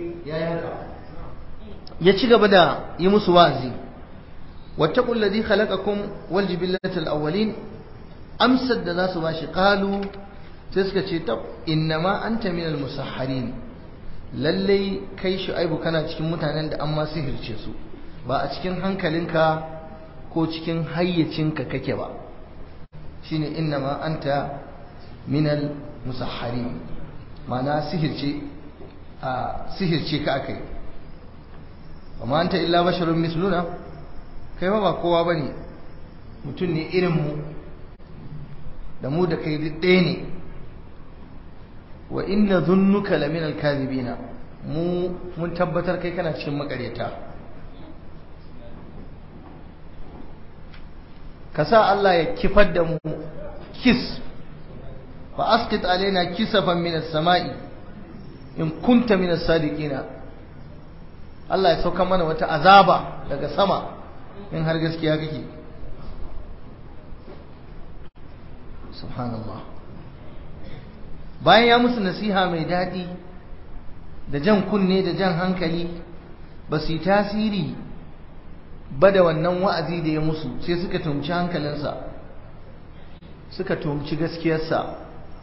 ya ci gaba da yi musu wa'azi wattaqul ladhi khalaqakum wal jibillatal awwalin amsar da za su bashi qalu sai suka ce tab innama anta minal musahharin lalle kai shu'aibu kana cikin mutanen da an ma sihirce su ba a cikin hankalinka ko cikin hayyacinka kake ba shine innama anta minal musahharin ma'ana sihirce a sihirce ka akai amma anta illa basharun misluna kai ma ba kowa bane mutum ne irin mu da mu da kai ɗaya ne wa inna dhunnuka lamin alkazibina mu mun tabbatar kai kana cikin makareta ka sa Allah ya kifar da mu kis fa asqit alaina kisafan min as-sama'i in kunta min as-sadiqina Allah ya sauka mana wata azaba daga sama in har gaskiya kake subhanallah bayan ya musu nasiha mai daɗi da jan kunne da jan hankali ba su yi tasiri ba da wannan wa'azi da ya musu sai suka tumci hankalinsa suka tumci gaskiyarsa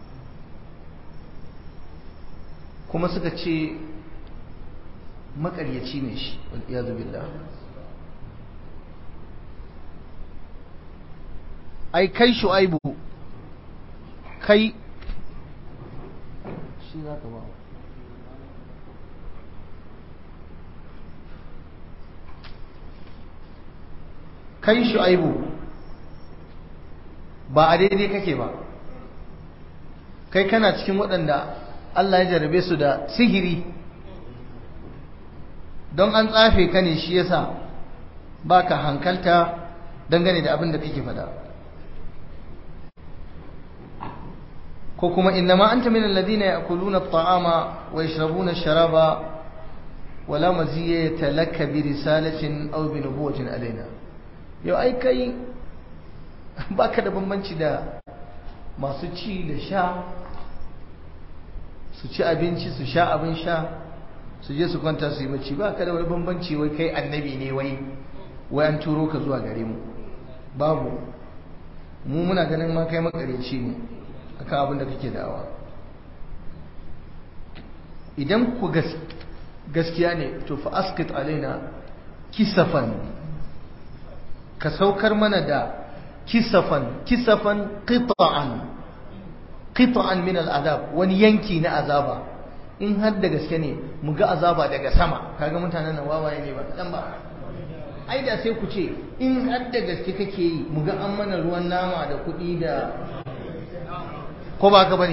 kuma suka ce makaryaci ne shi wal'iyazu billah ai kai shu'aibu kai shi za ka ba kai shu'aibu ba a daidai kake ba kai kana cikin waɗanda Allah ya jarabe su da sihiri don an tsafe ka ne shi yasa baka hankalta dangane da abin da kake faɗa ko kuma innama anta min alladhina ya'kuluna at-ta'ama wa yashrabuna ash-sharaba wala maziyata laka bi risalatin aw bi nubuwatin alaina yau ai kai baka da bambanci da masu ci da sha su ci abinci su sha abin sha su je su kwanta su yi bacci baka da wani bambanci wai kai annabi ne wai wai an turo ka zuwa gare mu babu mu muna ganin ma kai makareci ne akan abin da kake da'awa idan ku gaskiya ne to fa askit alaina kisafan ka saukar mana da kisafan kisafan qita'an qita'an min al'adab wani yanki na azaba in har da gaske ne mu ga azaba daga sama kaga mutanen nan wawaye ne ba kadan ba ai da sai ku ce in har da gaske kake yi mu ga an mana ruwan nama da kuɗi da ko ba ka bane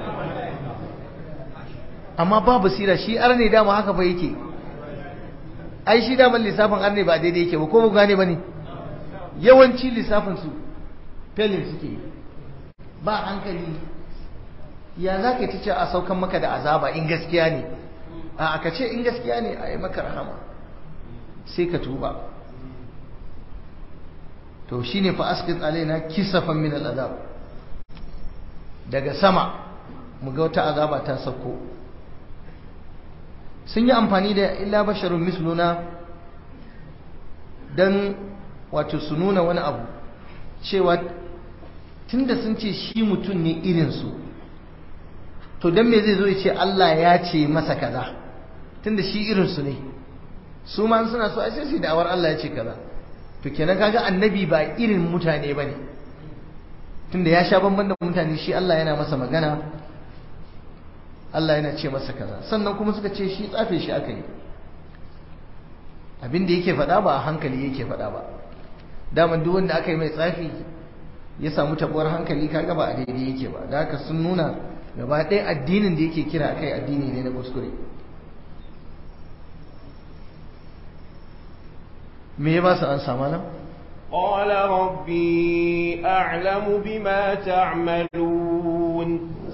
amma ba basira shi arne dama haka fa yake ai shi daman lissafin arne ba daidai yake ba ko ba gane bane yawanci lissafin su felin suke ba hankali ya za ka ta ce a saukan maka da azaba in gaskiya ne a aka ce in gaskiya ne a yi maka rahama sai ka tuba to shine fa asqit alaina kisafan min al'azab daga sama mu ga wata azaba ta sauko sun yi amfani da illa basharun misluna dan wato su nuna wani abu cewa tunda sun ce shi mutum ne irinsu to don me zai zo ya ce Allah ya ce masa kaza tunda shi irinsu ne su ma suna so a sai su da'awar Allah ya ce kaza to kenan kaga annabi ba irin mutane bane tunda ya sha bamban da mutane shi Allah yana masa magana Allah yana ce masa kaza sannan kuma suka ce shi tsafe shi aka yi abin da yake faɗa ba a hankali yake faɗa ba daman duk wanda aka yi mai tsafi ya samu tabuwar hankali kaga ba a daidai yake ba da haka sun nuna gaba ɗaya addinin da yake kira kai addini ne na kuskure me ya ba su an sama nan قال ربي أعلم بما تعملون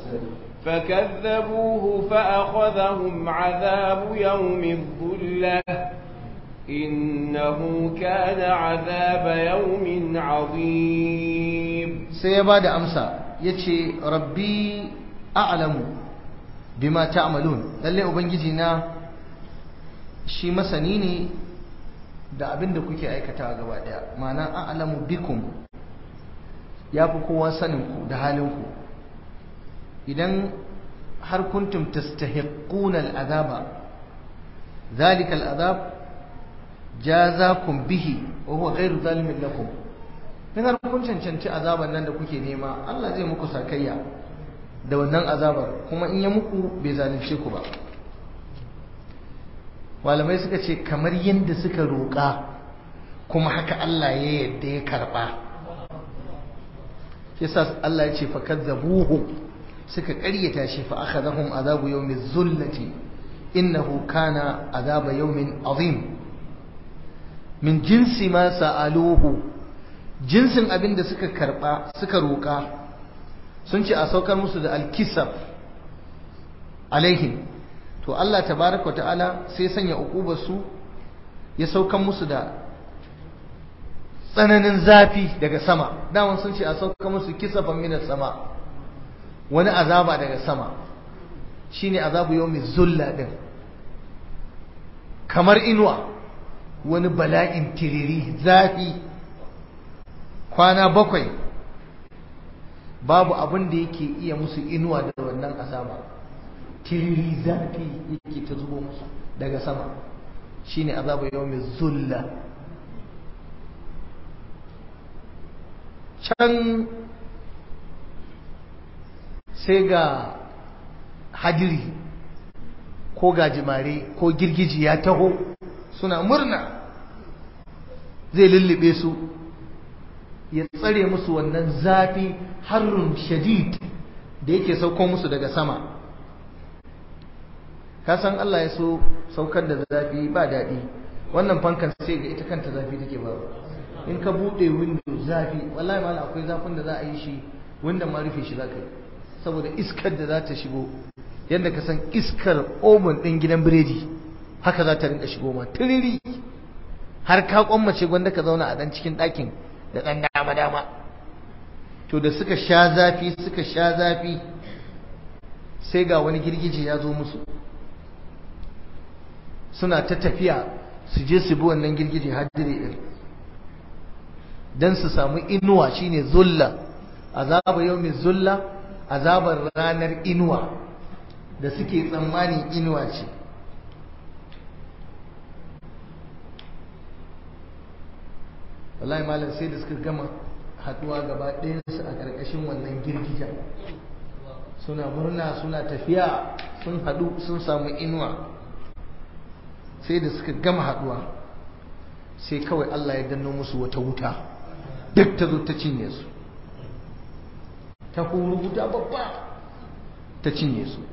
فكذبوه فأخذهم عذاب يوم الظلة إنه كان عذاب يوم عظيم سيباد أمسى يتشي ربي أعلم بما تعملون للي أبنجينا shi masani ne da abin da kuke aikata gaba daya ma'ana a'lamu bikum ya fi kowa saninku da halinku idan har kuntum tastahiquna al'azaba zalika al'azab jazakum bihi wa huwa ghairu zalimin lakum in har kun cancanci azaban nan da kuke nema Allah zai muku sakayya da wannan azabar kuma in ya muku bai zalunce ku ba malamai suka ce kamar yadda suka roƙa kuma haka Allah ya yadda ya karɓa yasa Allah ya ce fa kadzabuhu suka ƙaryata shi fa akhadhahum azabu yawmi zullati innahu kana azaba yawmin azim min jinsi ma sa'aluhu jinsin abin da suka karba suka roka sun ce a saukar musu da alkisaf alaihim to Allah tabaraka wa ta'ala sai sanya ukubar su ya saukar musu da tsananin zafi daga sama daman sun ce a saukar musu kisafan minas sama wani azaba daga sama shine azabu yawmi zulla din kamar inuwa wani bala'in tiriri zafi kwana bakwai babu abin da yake iya musu inuwa da wannan azaba tiriri zafi yake ta zubo musu daga sama shine azabu yawmi zulla can sai ga hadiri ko gajimare ko girgiji ya taho suna murna zai lullube su ya tsare musu wannan zafi harrun shadid da yake sauko musu daga sama kasan Allah ya so saukar da zafi ba daɗi wannan fankan sai ga ita kanta zafi take ba in ka buɗe window zafi wallahi ma akwai zafin da za a yi shi wanda ma rufe shi za ka yi saboda iskar da za ta shigo yadda ka san iskar omen ɗin gidan biredi haka za ta rinka shigo ma tiriri har ka kwammace gwanda ka zauna a ɗan cikin ɗakin da ɗan dama dama to da suka sha zafi suka sha zafi sai ga wani girgije ya zo musu suna ta tafiya su je su bi wannan girgije haddire ɗin don su samu inuwa shine zulla azaba yau mai zulla azabar ranar inuwa da suke tsammanin inuwa ce wallahi malam sai da suka gama haduwa gaba ɗayansu a ƙarƙashin wannan girgija suna murna suna tafiya sun haɗu sun samu inuwa sai da suka gama haduwa sai kawai Allah ya danno musu wata wuta duk ta zo ta cinye su ta huru wuta babba ta cinye su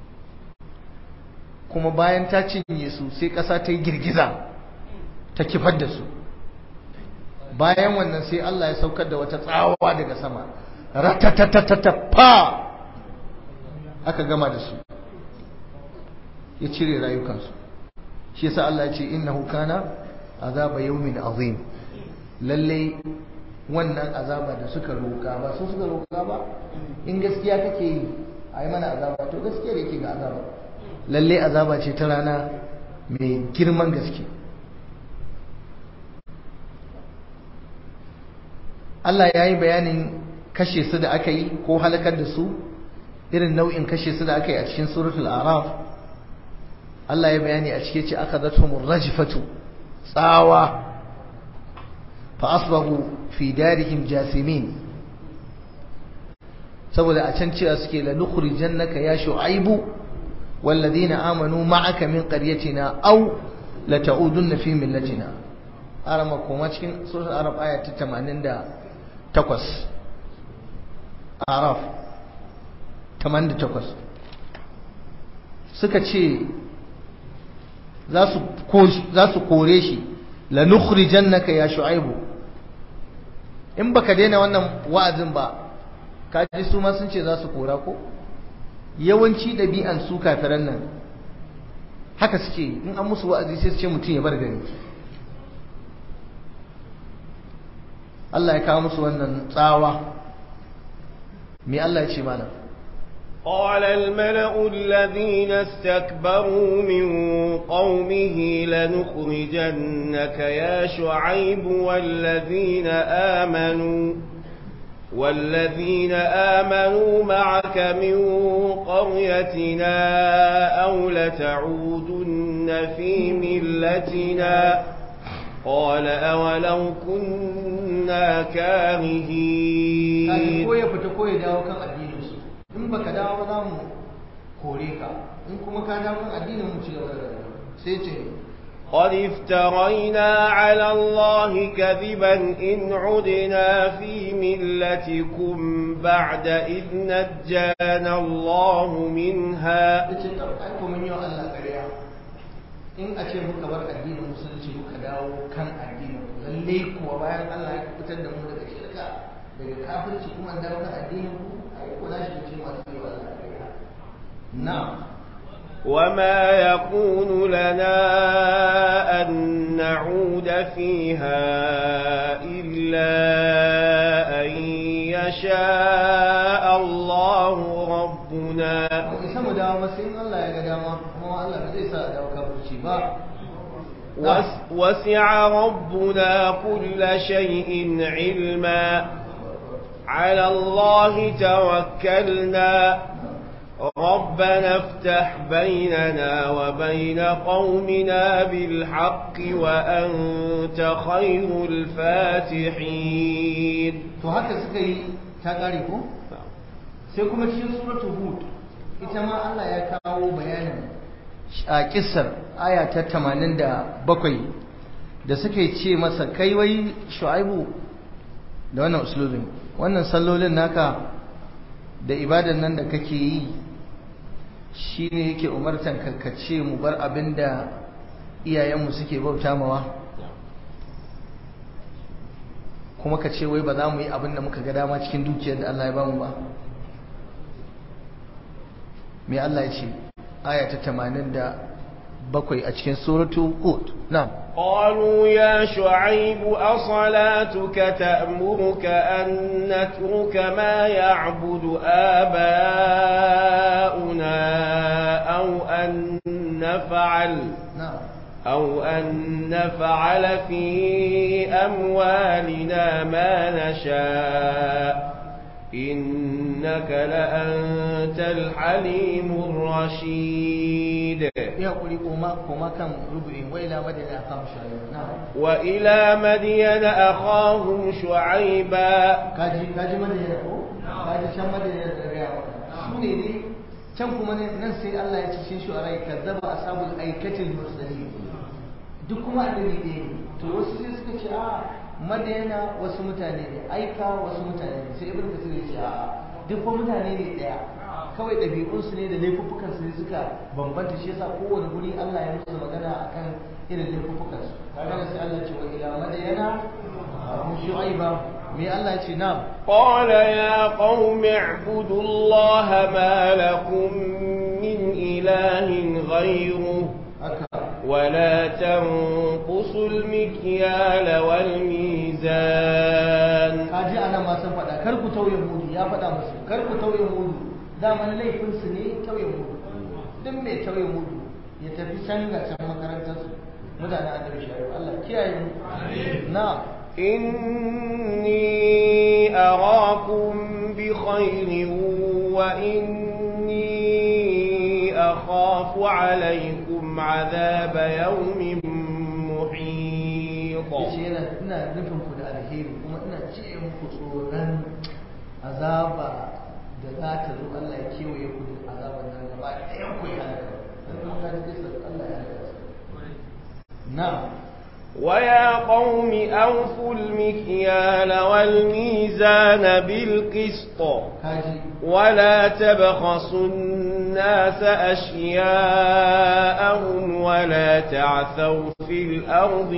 kuma bayan ta cinye su sai ƙasa ta yi girgiza ta kifar da su bayan wannan sai Allah ya saukar da wata tsawa daga sama ratatatatata fa aka gama da su ya cire rayukansu shi yasa Allah ya ce innahu kana azaba yawmin azim lalle wannan azaba da suka roka ba su suka roka ba in gaskiya kake yi a yi mana azaba to gaskiya da yake ga azaba lalle azaba ce ta rana mai girman gaske Allah ya yi bayanin kashe su da aka yi ko halakar da su irin nau'in kashe su da aka yi a cikin suratul araf Allah ya bayani a cike ce aka zato rajfatu tsawa fa asbahu fi darihim jasimin saboda a can cewa suke la nukhrijannaka ya shu'aibu walladhina amanu ma'aka min qaryatina aw la ta'udunna fi millatina arama koma cikin suratul araf aya ta 88 araf 88 suka ce za su kore shi la nukhrijannaka ya shu'aibu in baka daina wannan wa'azin ba kaji su ma sun ce za su kora ko yawanci ɗabi'an su kafiran nan haka suke in an musu wa'azi sai su ce mutum ya bar gari Allah ya kawo musu wannan tsawa me Allah ya ce mana قال الملأ الذين استكبروا من قومه لنخرجنك يا شعيب والذين آمنوا والذين آمنوا معك من قريتنا أو لتعودن في ملتنا قال أولو كنا كارهين in baka dawo ba za mu kore ka in kuma ka dawo kan addinin mu ci gaba da rayuwa sai ce قد افترينا على الله كذبا إن عدنا في ملتكم بعد إذ نجانا الله منها ce ai ko mun yi wa Allah ƙarya in a ce muka bar addinin musulunci muka dawo kan addinin lalle kuwa bayan Allah ya fitar da mu daga shirka daga kafirci kuma dawo kan addinin ku ai ko na shi ce masu yi wa Allah na'am وما يكون لنا أن نعود فيها إلا أن يشاء الله ربنا isa mu dawo masu in Allah ya ga dama kuma Allah ba zai sa a dawo kafirci ba وس- وسع ربنا كل شيء علما على الله توكلنا ربنا افتح بيننا وبين قومنا بالحق وأنت خير الفاتحين to haka suka yi ta kare ko sai kuma cikin suratul hud ita ma Allah ya kawo bayanin a kissar aya ta 87 da suke ce masa kai wai shu'aibu da wannan uslubin wannan sallolin naka da ibadan nan da kake yi shine yake umartan karkace mu bar abinda iyayenmu suke bauta mawa kuma ka ce wai ba za mu yi abin da muka ga dama cikin dukiyar da Allah ya bamu ba me Allah ya ce aya ta 87 a cikin suratu hud na'am قالوا يا شعيب أصلاتك تأمرك أن نترك ما يعبد آباؤنا أو أن نفعل na'am أو أن نفعل في أموالنا ما نشاء إنك لأنت الحليم الرشيد ya kuri koma koma kan rubu'in wai la madina kam shayo na'am وإلى مدين أخاهم شعيبا kaji kaji madina ko kaji can madina da gaya maka su ne ne can kuma ne nan sai Allah ya ce shi shu'arai kazzaba ashabul aikatil mursalin duk kuma annabi ɗaya ne to wasu sai suka ce a madina wasu mutane ne aika wasu mutane ne sai ibnu kasir ya ce a duk fa mutane ne ɗaya kawai ɗabi'unsu ne da laifuffukansu ne suka bambanta shi yasa kowane guri Allah ya musu magana akan irin laifuffukansu kaga sai Allah ya ce wa ila madina mu shu'aiba me Allah ya ce na'am قال يا قوم اعبدوا الله ما لكم من إله غيره haka ولا تنقصوا المكيال والميزان kaji ana ma sun faɗa kar ku tauye mudu ya faɗa musu kar ku tauye mudu daman laifinsu ne tauye mudu duk mai tauye mudu ya tafi can ga can makarantarsu mutane annabi shari'a Allah kiyaye mu na'am إني أراكم بخير وإني أخاف عليكم عذاب يوم محيط yace yana ina nufin ku da alheri kuma ina ce muku tsoron azaba da za ta zo Allah ya kewaye ku da azaban nan gaba ɗayan ku ya halaka dan kuma ka ji kisa Allah ya halaka su na'am ويا قوم أوفوا المكيال والميزان بالقسط kaji ولا تبخسوا الناس أشياءهم ولا تعثوا في الأرض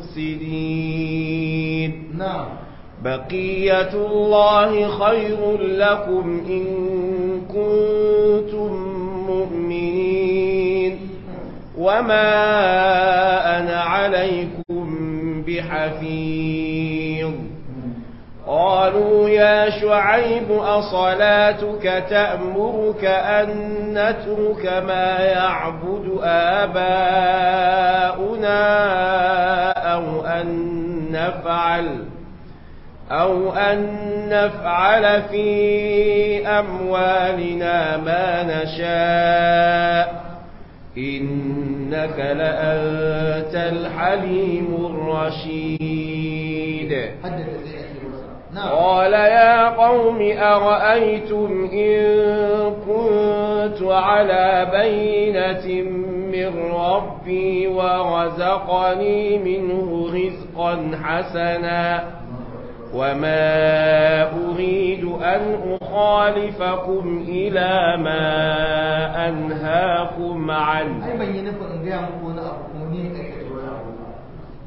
مفسدين na'am بقية الله خير لكم إن كنتم مؤمنين وما أنا عليكم بحفيظ قالوا يا شعيب أصلاتك تأمرك أن نترك ما يعبد آباؤنا أو أن نفعل أو أن نفعل في أموالنا ما نشاء إنك لأنت الحليم الرشيد haddada zai ake masa na'am قال يا قوم أرأيتم إن كنت على بينة من ربي ورزقني منه رزقا حسنا وما أريد أن أخالفكم إلى ما أنهاكم عنه ai ban yi nufin in gaya muku wani abu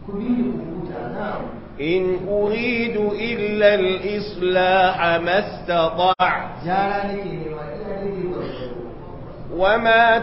إن أريد إلا الإصلاح ما استطعت وما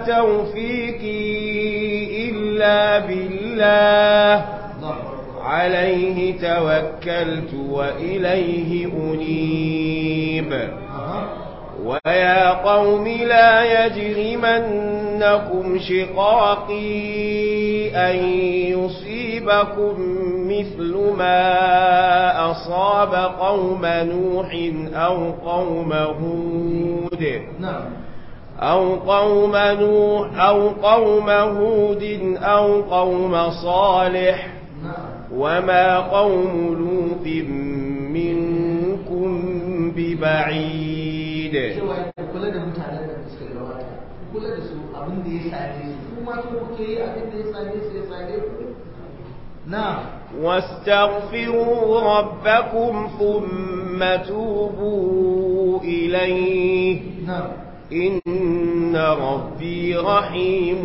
توفيقي إلا بالله عليه توكلت وإليه أنيب ويا قوم لا يجرمنكم شقاقي أن يصيبكم مثل ما أصاب قوم نوح أو قوم هود أو قوم نوح أو قوم هود أو قوم صالح وما قوم لوط منكم ببعيد kula da mutanen da suka gabata kula da su abin da ya same su kuma su kuke yi abin da ya same su ya same ku na واستغفروا ربكم ثم توبوا إليه na إن ربي رحيم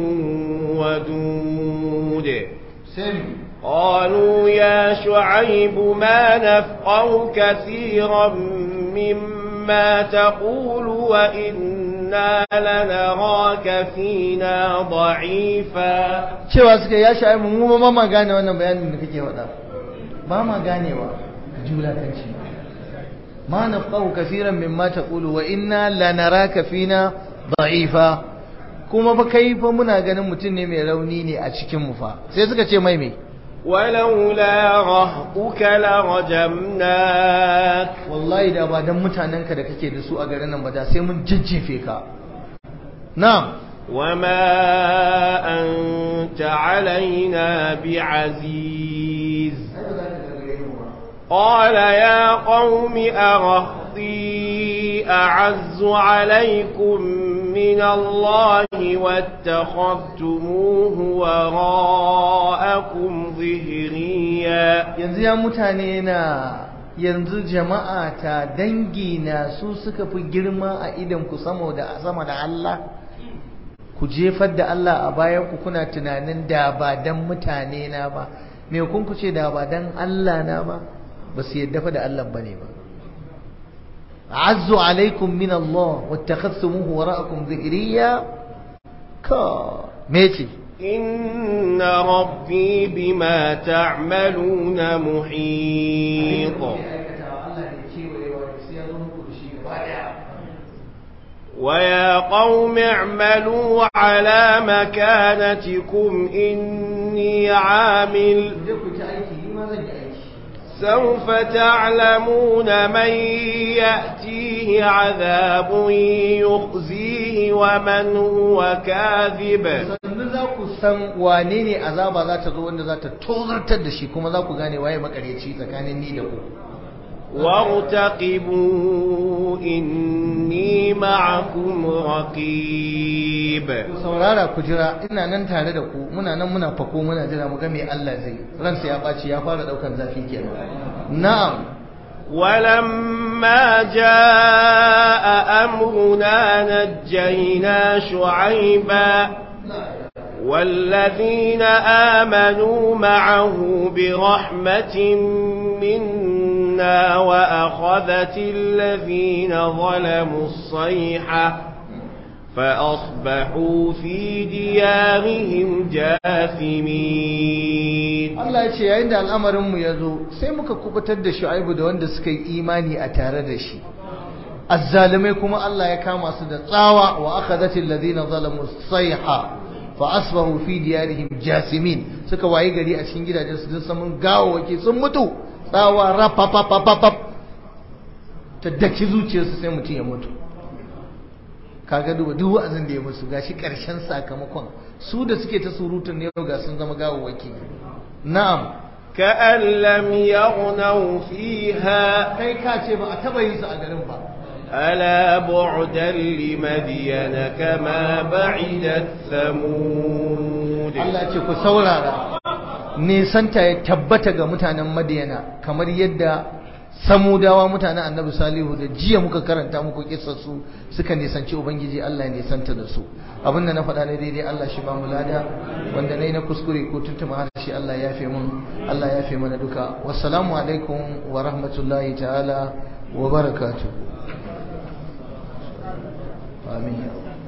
ودود sami قالوا يا شعيب ما نفقه كثيرا مما تقول وإنا لنراك فينا ضعيفا cewa suka ya sha'i mu ba ma gane wannan bayanin da kake faɗa ba ma ganewa julatanci ma nafqahu kaseeran mimma taqulu wa inna lanaraka fina da'ifa kuma ba kai fa muna ganin mutum ne mai rauni ne a cikin mu fa sai suka ce mai me ولولا رهطك لرجمناك wallahi da ba dan mutanenka da kake da su a garin nan ba da sai mun jajjefe ka na'am وما أنت علينا بعزيز قال يا قوم أرهطي أعز عليكم من الله واتخذتموه وراءكم ظهريا yanzu ya mutane na yanzu jama'a ta dangi na su suka fi girma a idan ku sama da sama da Allah ku jefar da Allah a bayan ku kuna tunanin da ba dan mutane na ba me kun ku ce da ba dan Allah na ba ba su yadda fa da Allah bane ba azzu alaikum min Allah wattakhadtumuhu wara'akum dhikriya ka me ce إن ربي بما تعملون محيط ويا قوم اعملوا على مكانتكم إني عامل سوف تعلمون من يأتيه عذاب يخزيه ومن هو كاذب sannu za ku san wane ne azaba za ta zo wanda za ta tozartar da shi kuma za ku gane waye makaryaci tsakanin ni da ku وارتقبوا إني معكم رقيب ku saurara ku jira ina nan tare da ku muna nan muna fako muna jira mu ga me Allah zai ransa ya ɓaci ya fara ɗaukan zafi kenan na'am ولما جاء أمرنا نجينا شعيبا والذين آمنوا معه برحمة منا وأخذت الذين ظلموا الصيحة فأصبحوا في ديارهم جاثمين Allah ya ce yayin da al'amarinmu ya zo sai muka kubutar da shu'aibu da wanda suka yi imani a tare da shi azzalimai kuma Allah ya kama su da tsawa wa akhadhatil ladina zalamu sayha fa asbahu fi diyarihim jasimin suka wayi gari a cikin gidajen su sun samun gawawaki sun mutu tsawa rapapapapap ta daki zuciyarsu sai mutum ya mutu kaga duba duk wa'azin da ya musu gashi karshen sakamakon su da suke ta surutun ne ga sun zama gawawaki na'am كأن لم يغنوا فيها kai ka ce ba a taba yin su a garin ba ألا بعدا لمدين كما بعدت ثمود Allah ce ku saurara nisanta ya tabbata ga mutanen Madiyana kamar yadda samudawa mutanen annabi salihu da jiya muka karanta muku su suka nisanci ubangiji Allah ya nisanta da su abin da na faɗa ne daidai Allah shi ba mu lada wanda nayi na kuskure ko tuntuma har shi Allah ya yafe mun Allah ya yafe mana duka wassalamu alaikum wa rahmatullahi ta'ala wa barakatuh amin